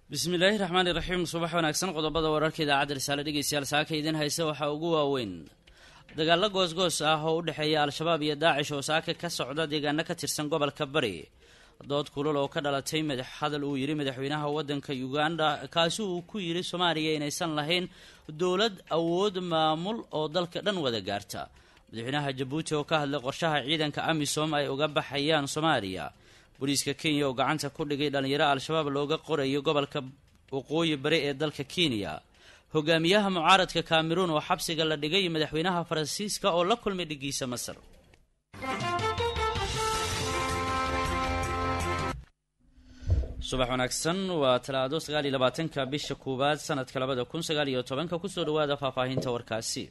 bismillaahi raxmaani raxiim subax wanaagsan qodobada wararka idaacadda risaale dhegeystayaal saaka idin haysa waxaa ugu waaweyn dagaalo goosgoos ah oo u dhexeeya al-shabaab iyo daacish oo saaka ka socda deegaano ka tirsan gobolka bari dood kulul oo ka dhalatay madax hadal uu yidhi madaxweynaha waddanka uganda kaasi uu ku yidhi soomaaliya inaysan lahayn dowlad awood maamul oo dalka dhan wada gaarta madaxweynaha jabuuti oo ka hadlay qorshaha ciidanka amisom ay uga baxayaan soomaaliya booliiska kenya oo gacanta ku dhigay dhallinyaro al-shabaab looga qorayo gobolka waqooyi bari ee dalka kenya hogaamiyaha mucaaradka kameruun oo xabsiga la dhigay madaxweynaha faransiiska oo la kulmay dhigiisa masar subax wanaagsan waa talaado sagaal iyo labaatanka bisha koowaad sanadka labada kun sagaal iyo tobanka kusoo dhawaada faahfaahinta warkaasi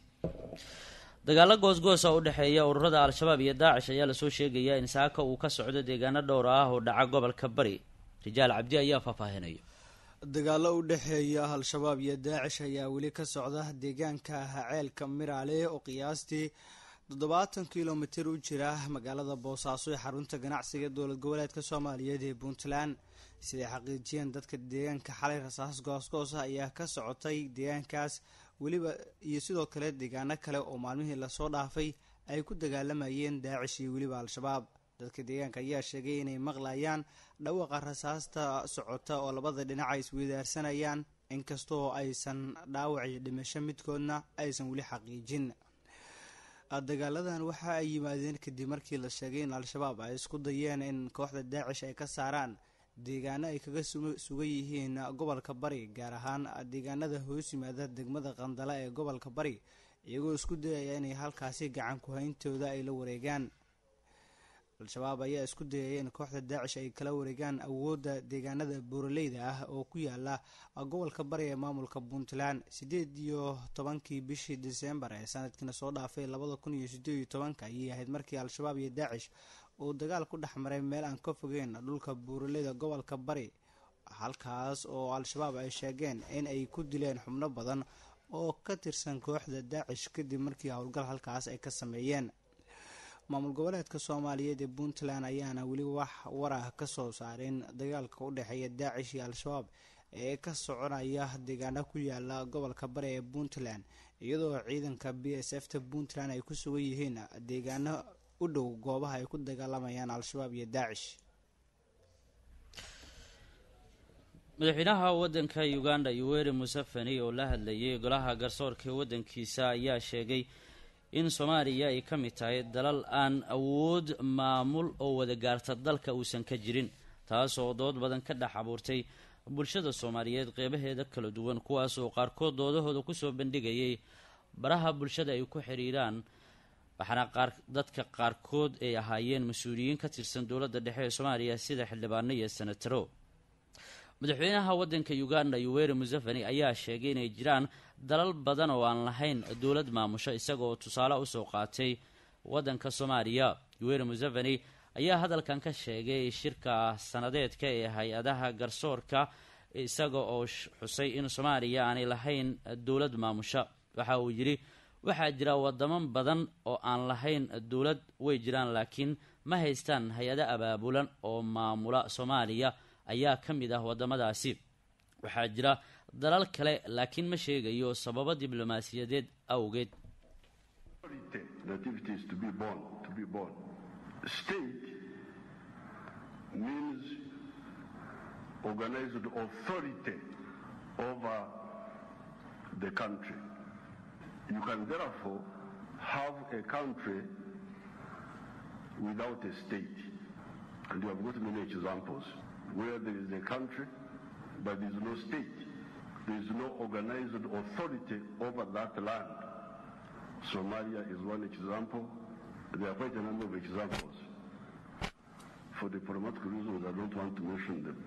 dagaalo goosgoosa u dhexeeya ururada al-shabaab iyo daacish ayaa lasoo sheegayaa in saaka uu ka socdo deegaano dhowr ah oo dhaca gobolka bari rijaal cabdi ayaa faahfaahinaya dagaalo u dhexeeya al-shabaab iyo daacish ayaa weli ka socda deegaanka ceelka miraale oo qiyaastii toddobaatan kilomitir u jira magaalada boosaaso ee xarunta ganacsiga dowlad goboleedka soomaaliyeed ee puntland siday xaqiijiyeen dadka deegaanka xalay rasaas goosgoosa ayaa ka socotay deegaankaas weliba iyo sidoo kale deegaano kale oo maalmihii lasoo dhaafay ay ku dagaalamayeen daacish iyo weliba al-shabaab dadka deegaanka ayaa sheegay inay maqlayaan dhawaqa rasaasta socota oo labada dhinac ay isweydaarsanayaan inkastoo aysan dhaawac iyo dhimasho midkoodna aysan weli xaqiijin dagaaladan waxa ay yimaadeen kadib markii la sheegay in al-shabaab ay isku dayeen in kooxda daacish ay ka saaraan deegaano ay kaga sugan yihiin gobolka bari gaar ahaan deegaanada hoos yimaada degmada qandala ee gobolka bari iyagoo isku dayaya inay halkaasi gacan ku-hayntooda ay la wareegaan al-shabaab ayaa isku dayaya in kooxda daacish ay kala wareegaan awoodda deegaanada buuraleyda ah oo ku yaala gobolka bari ee maamulka puntland sideed iyo tobankii bishii disembar ee sanadkiina soo dhaafay labada kun iyo sideed iyo tobanka ayay ahayd markii al-shabaab iyo daacish uu dagaal ku dhex maray meel aan ka fogeyn dhulka buuraleyda gobolka bari halkaas oo al-shabaab ay sheegeen in ay ku dileen xubno badan oo ka tirsan kooxda daacish kadib markii howlgal halkaas ay ka sameeyeen maamul goboleedka soomaaliyeed ee puntland ayaana weli wax warah ka soo saarin dagaalka u dhexeeya daacish iyo al-shabaab ee ka soconaya deegaano ku yaala gobolka bari ee puntland iyadoo ciidanka b s f ta puntland ay ku sugan yihiin deegaano u dhow goobaha ay ku dagaalamayaan al-shabaab iyo daacish madaxweynaha waddanka uganda yoweri museveni oo la hadlayay golaha garsoorka ee waddankiisa ayaa sheegay in soomaaliya ay ka mid tahay dalal aan awood maamul oo wada gaarta dalka uusan ka jirin taas oo dood badan ka dhex abuurtay bulshada soomaaliyeed qeybaheeda kala duwan kuwaas oo qaarkood doodahooda kusoo bandhigayay baraha bulshada ay ku xiriiraan waxaana qaar dadka qaarkood ay ahaayeen mas-uuliyiin ka tirsan dowladda dhexe ee soomaaliya sida xildhibaano iyo senataro madaxweynaha waddanka uganda yoweri museveni ayaa sheegay inay jiraan dalal badan oo aan lahayn dowlad maamusho isagaoo tusaale usoo qaatay waddanka soomaaliya yoweri museveni ayaa hadalkan ka sheegay shirka sanadeedka ee hay-adaha garsoorka isaga oo xusay in soomaaliya aanay lahayn dowlad maamusho waxa uu yidhi waxaa jira wadamo badan oo aan lahayn dowlad way jiraan laakiin ma haystaan hay-ado abaabulan oo maamula soomaaliya ayaa ka mid ah wadamadaasi waxaa jira dalal kale laakiin ma sheegayo sababo diblomaasiyadeed awgeed You can therefore have a country without a state. And you have got many examples where there is a country, but there is no state. There is no organized authority over that land. Somalia is one example. There are quite a number of examples. For diplomatic reasons, I don't want to mention them.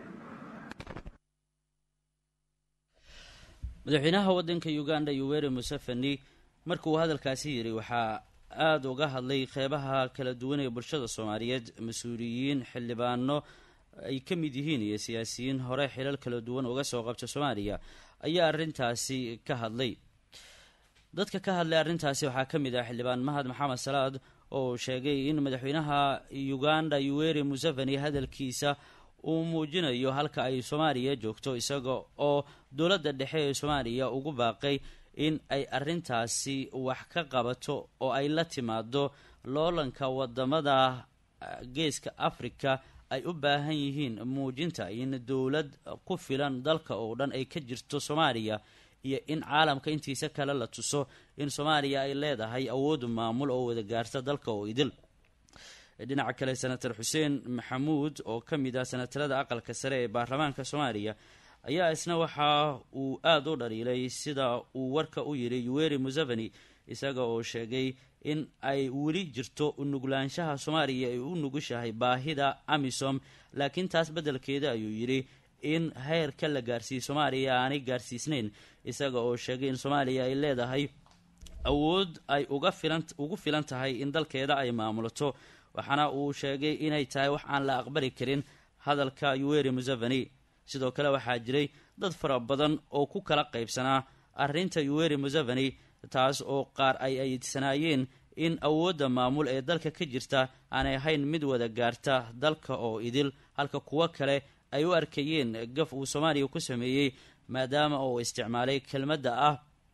madaxweynaha waddanka uganda yoweri museveni markuu hadalkaasi yidhi waxaa aada uga hadlay qeybaha kala duwan ee bulshada soomaaliyeed mas-uuliyiin xildhibaano ay ka mid yihiin iyo siyaasiyiin hore xilal kala duwan uga soo qabta soomaaliya ayaa arrintaasi ka hadlay dadka ka hadlay arrintaasi waxaa ka mid ah xildhibaan mahad maxamed salaad oo sheegay in madaxweynaha uganda yoweri museveni hadalkiisa uu muujinayo halka ay soomaaliya joogto isaga oo dowladda dhexe ee soomaaliya ugu baaqay in ay arrintaasi wax ka qabato oo ay la timaado loolanka wadamada geeska africa ay u baahan yihiin muujinta in dowlad ku filan dalka oo dhan ay ka jirto soomaaliya iyo in caalamka intiisa kale la tuso in soomaaliya ay leedahay awood maamul oo wada gaarta dalka oo idil dhinaca kale senator xuseen maxamuud oo ka mid ah senatarada aqalka sare ee baarlamaanka soomaaliya ayaa isna waxa uu aada u dhaliilay sida uu warka u yidhi yuweri museveni isaga oo sheegay in ay weli jirto nuglaanshaha soomaaliya ay u nugushahay baahida amisom laakiin taas beddelkeeda ayuu yidhi in heerka la gaarsiiye soomaaliya aanay gaarsiisnayn isaga oo sheegay in soomaaliya ay leedahay awood ay uga filan ugu filan tahay in dalkeeda ay maamulato waxaana uu sheegay inay tahay wax aan la aqbali karin hadalka yuweri museveni sidoo kale waxaa jiray dad fara badan oo ku kala qaybsanaa arrinta yuweri museveni taas oo qaar ay ayidsanaayeen in awoodda maamul ee dalka ka jirta aanay ahayn mid wada gaarta dalka oo idil halka kuwo kale ay u arkayeen gaf uu soomaaliya ku sameeyey maadaama uu isticmaalay kelmadda ah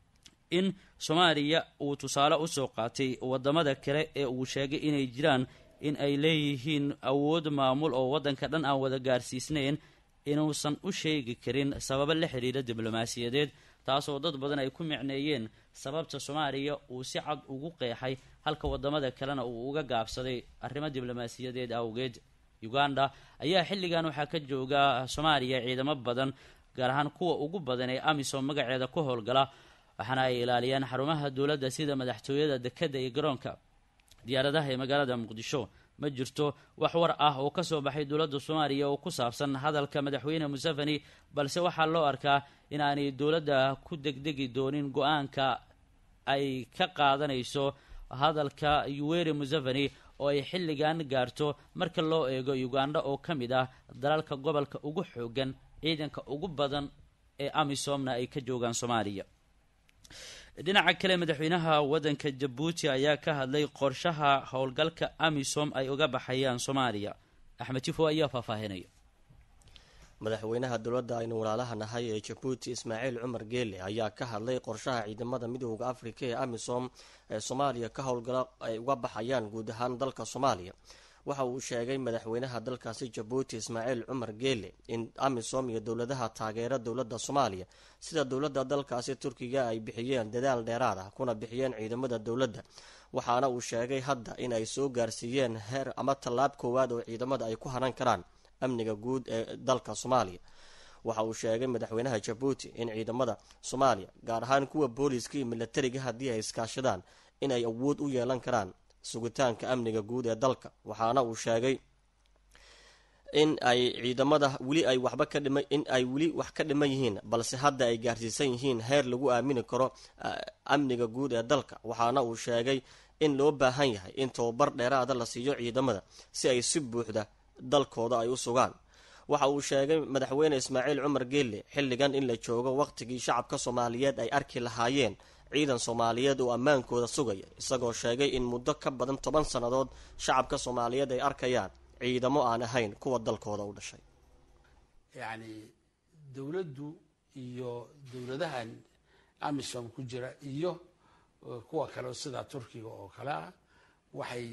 in soomaaliya uu tusaale usoo qaatay wadamada kale ee uu sheegay inay jiraan in ay leeyihiin awood maamul oo waddanka dhan aan wada gaarsiisnayn inuusan u sheegi karin sababo la xidhiira diblomaasiyadeed taasoo dad badan ay ku micneeyeen sababta soomaaliya uu si cad ugu qeexay halka wadamada kalena uu uga gaabsaday arrimo diblomaasiyadeed awgeed uganda ayaa xilligan waxaa ka jooga soomaaliya ciidamo badan gaar ahaan kuwa ugu badan ee amisom magaceeda ku howlgala waxaana ay ilaaliyaan xarumaha dowladda sida madaxtooyada dekadda iyo garoonka diyaaradaha ee magaalada muqdisho ma jirto wax war ah oo kasoo baxay dowladda soomaaliya oo ku saabsan hadalka madaxweyne museveni balse waxaa loo arkaa in aanay dowladda ku degdegi doonin go-aanka ay ka qaadanayso hadalka yuweri museveni oo ay xilligan gaarto marka loo eego uganda oo ka mid ah dalalka gobolka ugu xoogan ciidanka ugu badan ee amisomna ay ka joogaan soomaaliya dhinaca kale madaxweynaha waddanka jabuuti ayaa ka hadlay qorshaha howlgalka amisom ay uga baxayaan soomaaliya axmed tifo ayaa faahfaahinaya madaxweynaha dowladda aynu walaalaha nahay ee jabuuti ismaaciil cumar geele ayaa ka hadlay qorshaha ciidamada midooda afrika ee amisom ee soomaaliya ka howlgala ay uga baxayaan guud ahaan dalka soomaaliya waxa uu sheegay madaxweynaha dalkaasi jabuuti ismaaciil cumar geele in amisom iyo dowladaha taageera dowladda soomaaliya sida dowladda dalkaasi turkiga ay bixiyeen dadaal dheeraad ah kuna bixiyeen ciidamada dowladda waxaana uu sheegay hadda in ay soo gaarsiiyeen heer ama tallaab koowaad oo ciidamada ay ku haran karaan amniga guud ee dalka soomaaliya waxa uu sheegay madaxweynaha jabuuti in ciidamada soomaaliya gaar ahaan kuwa booliiska iyo milatariga haddii ay iskaashadaan in ay awood u yeelan karaan sugitaanka amniga guud ee dalka waxaana uu sheegay in ay ciidamada weli ay waxba ka dhima in ay weli wax ka dhiman yihiin balse hadda ay gaarsiisan yihiin heer lagu aamini karo amniga guud ee dalka waxaana uu sheegay in loo baahan yahay in tababar dheeraada la siiyo ciidamada si ay si buuxda dalkooda ay u sugaan waxa uu sheegay madaxweyne ismaaciil cumar geelle xilligan in la joogo waqtigii shacabka soomaaliyeed ay arki lahaayeen ciidan soomaaliyeed oo ammaankooda sugaya isagoo sheegay in muddo ka badan toban sannadood shacabka soomaaliyeed ay arkayaan ciidamo aan ahayn kuwa dalkooda u dhashay yacni dowladdu iyo dowladahan amisom ku jira iyo kuwa kale sida turkiga oo kale ah waxay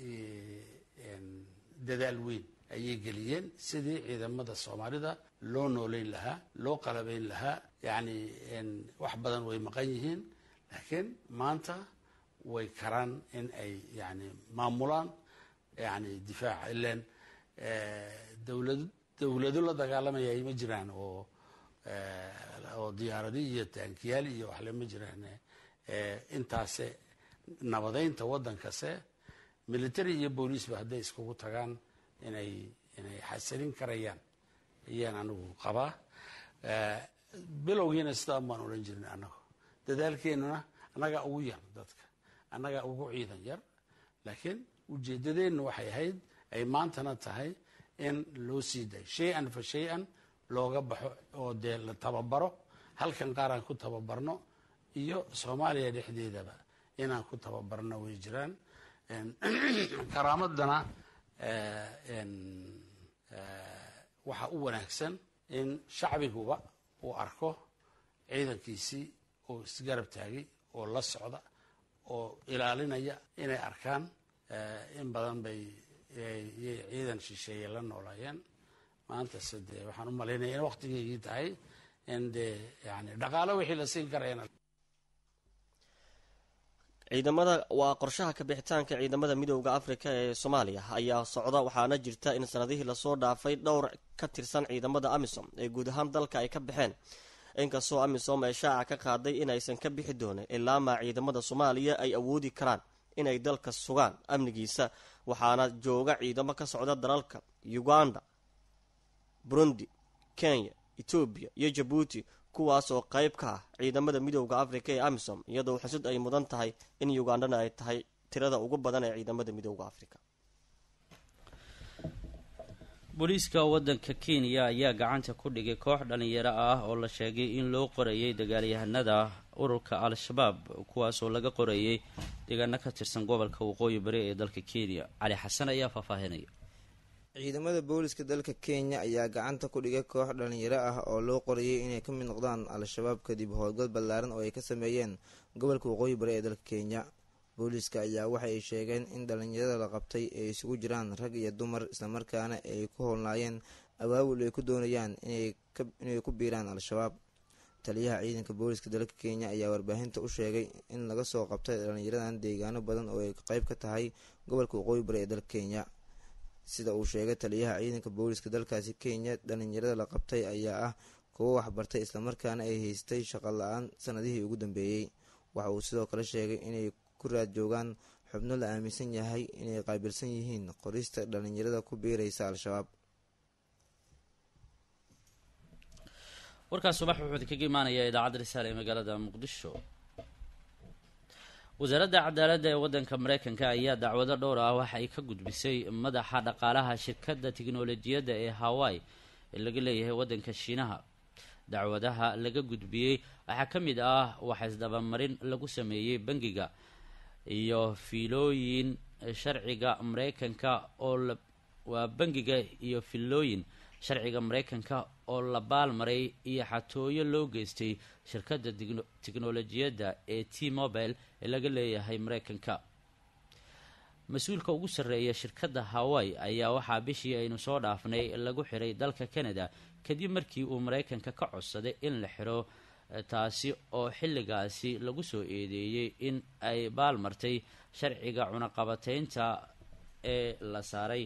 dadaal weyn ayay geliyeen sidii ciidamada soomaalida loo nooleyn lahaa loo qalabeyn lahaa yacni wax badan way maqan yihiin laakiin maanta way karaan in ay yani maamulaan yani difaaca ilan dowlad dowlado la dagaalamayay ma jiraan oo oo diyaaradi iyo taankiyaal iyo waxle ma jiraan intaase nabadeynta waddankase military iyo booliisba hadday iskugu tagaan inay inay xasilin karayaan ayaan anigu qabaa bilowgiina sidaa baan odhan jirin annago dadaalkeenuna annagaa ugu yar dadka annagaa ugu ciidan yar laakiin ujeeddadeennu waxay ahayd ay maantana tahay in loo sii dayo shay-an fa shay-an looga baxo oo dee la tababaro halkan qaaraan ku tababarno iyo soomaaliya dhexdeedaba inaan ku tababarno way jiraan karaamadana waxaa u wanaagsan in shacbiguba uu arko ciidankiisii oo isgarab taagay oo la socda oo ilaalinaya inay arkaan in badan bay ciidan shisheeye la noolaayeen maantase dee waxaan u malaynaya in waktigeygii tahay in dee yani dhaqaalo wixii la siin karayana ciidamada waa qorshaha kabixitaanka ciidamada midooda afrika ee soomaaliya ayaa socda waxaana jirta in sanadihii lasoo dhaafay dhowr ka tirsan ciidamada amisom ee guud ahaan dalka ay ka baxeen inkastoo amisom ay shaaca ka qaaday inaysan ka bixi doonin ilaamaa ciidamada soomaaliya ay awoodi karaan inay dalka sugaan amnigiisa waxaana jooga ciidamo ka socda dalalka uganda burundi kenya etoobiya iyo jabuuti kuwaas oo qayb ka ah ciidamada midooda afrika ee amisom iyadoo xusud ay mudan tahay in ugandhana ay tahay tirada ugu badan ee ciidamada midooda afrika booliiska waddanka kenya ayaa gacanta ku dhigay koox dhalinyaro ah oo la sheegay in loo qorayay dagaalyahanada ururka al-shabaab kuwaasoo laga qorayay deegaano ka tirsan gobolka waqooyi bari ee dalka kenya cali xasan ayaa faahfaahinaya ciidamada booliska dalka kenya ayaa gacanta ku dhigay koox dhalinyaro ah oo loo qorayay inay ka mid noqdaan al-shabaab kadib howlgal ballaaran oo ay ka sameeyeen gobolka waqooyi bari ee dalka kenya booliska ayaa waxa ay sheegeen in dhalinyarada la qabtay ay isugu jiraan rag iyo dumar islamarkaana ay ku howlnaayeen abaabul ay ku doonayaan inay ku biiraan al-shabaab taliyaha ciidanka booliska dalka kenya ayaa warbaahinta u sheegay in laga soo qabtay dhalinyaradan deegaano badan oo ay qeyb ka tahay gobolka waqooyi bari ee dalka kenya sida uu sheegay taliyaha ciidanka booliska dalkaasi kenya dhalinyarada la qabtay ayaa ah kuwo waxbartay islamarkaana ay haystay shaqo la-aan sanadihii ugu dambeeyey waxa uu sidoo kale sheegay inay ku raad joogaan xubno la aaminsan yahay inay qaabilsan yihiin qorista dhalinyarada ku biiraysa al-shabaab warkaas subax wuxuu idinkaga imaanayaa idaacadda risaale ee magaalada muqdisho wasaaradda cadaaladda ee waddanka mareykanka ayaa dacwado dhowr ah waxa ay ka gudbisay madaxa dhaqaalaha shirkadda tiknolojiyadda ee hawaii ee laga leeyahay waddanka shiinaha dacwadaha laga gudbiyey waxaa ka mid ah waxaisdabamarin lagu sameeyey bangiga iyo fiilooyin sharciga mareykanka oo waa bangiga iyo filooyin sharciga mareykanka oo la baalmaray iyo xatooyo loo geystay shirkadda tiknolojiyadda ee t mobile ee laga leeyahay mareykanka mas-uulka ugu sarreeya shirkadda hawaii ayaa waxaa bishii aynu soo dhaafnay lagu xiray dalka canada kadib markii uu mareykanka ka codsaday in la xiro taasi oo xilligaasi lagu soo eedeeyey in ay baalmartay sharciga cunaqabateynta ee la saaray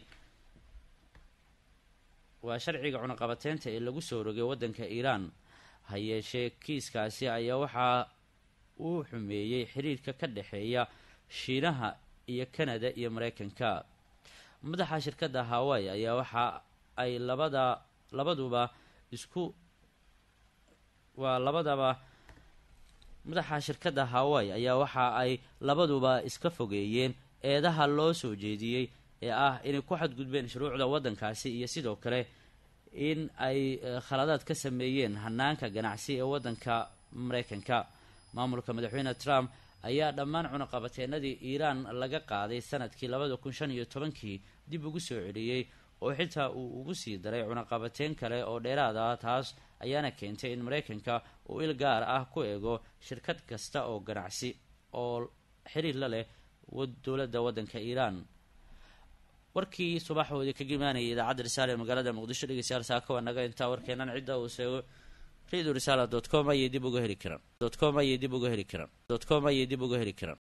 waa sharciga cunaqabateynta ee lagu soo rogay waddanka iiraan ha yeeshee kiiskaasi ayaa waxaa uu xumeeyey xiriirka ka dhexeeya shiinaha iyo canada iyo mareykanka madaxa shirkadda hawaii ayaa waxa ay labada labaduba isku waa labadaba madaxa shirkadda hawaii ayaa waxa ay labaduba iska fogeeyeen eedaha loo soo jeediyey ee ah inay ku xadgudbeen shuruucda waddankaasi iyo sidoo kale in ay khaladaad ka sameeyeen hanaanka ganacsi ee waddanka mareykanka maamulka madaxweyne trump ayaa dhammaan cunaqabateenadii iiraan laga qaaday sanadkii labada kun shan iyo tobankii dib ugu soo celiyey oo xitaa uu ugu sii daray cunaqabateyn kale oo dheeraad ah taas ayaana keentay in mareykanka uu il gaar ah ku eego shirkad kasta oo ganacsi oo xiriir la leh dowladda waddanka iiraan warkii subaxoodii kaga imaanayay idaacadda risaale ee magaalada muqdisho dhegeystayaal saaka waa naga intaa warkeenan cidda uu seego radio risala dot com ayay dib uga heli karaan dot com ayay dib uga heli karaan dot com ayay dib uga heli karaan